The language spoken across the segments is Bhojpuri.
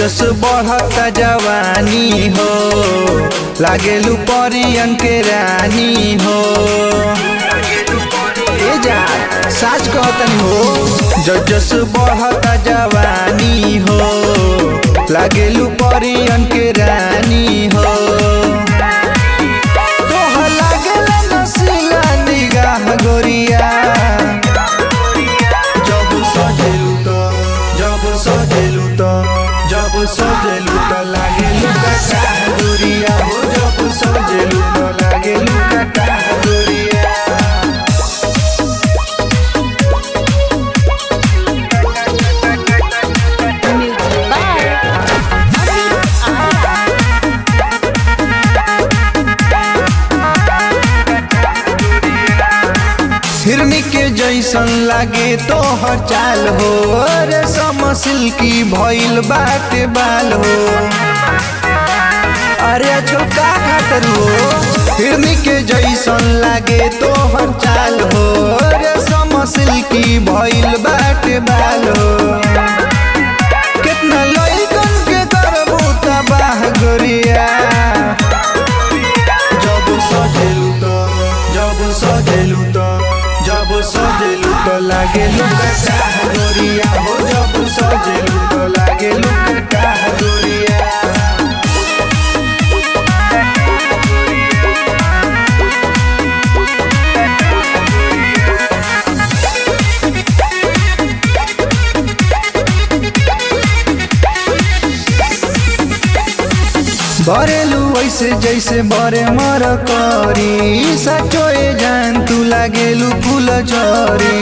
जस बढ़ता जवानी हो लागेलू परियन के रानी हो ए जा साच कहतन हो जस जस बढ़ता जवानी हो लागेलू परियन के रानी हो तोहर लागेला नसीला निगाह गोरिया जब सजेलू त जब सजेलू त जब सजेलू त लागेलू कटा गोरिया हो जब सजेलू त लागेलू कटा गोरिया Music by Amit Arya. हिरनी के जैसन लागे तोहर चाल हो रे समसिल की भइल बाटे बाल हो अरे छोका खातर हो हिरनी के जैसन लागे तोहर चाल हो रे समसिल की भइल बाटे बाल हो कितना लइकन के करबू तबाह गोरिया जब सजेलू त जब सजेलू त जब सजेलू त लागेलू कटा गोरिया हो जब सजेलू त लागेलू कटा गोरिया बरेलू ऐसे जैसे बरे मर करी सचोए जान तू लागेलू फूल झरी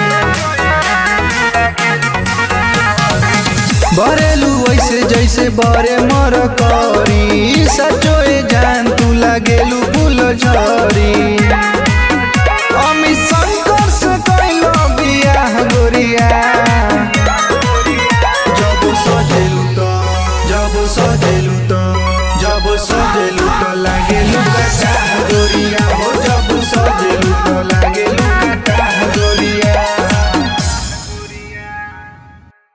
बरेलू ऐसे जैसे बरे मर करी सचोए जान तू लागेलू फूल झरी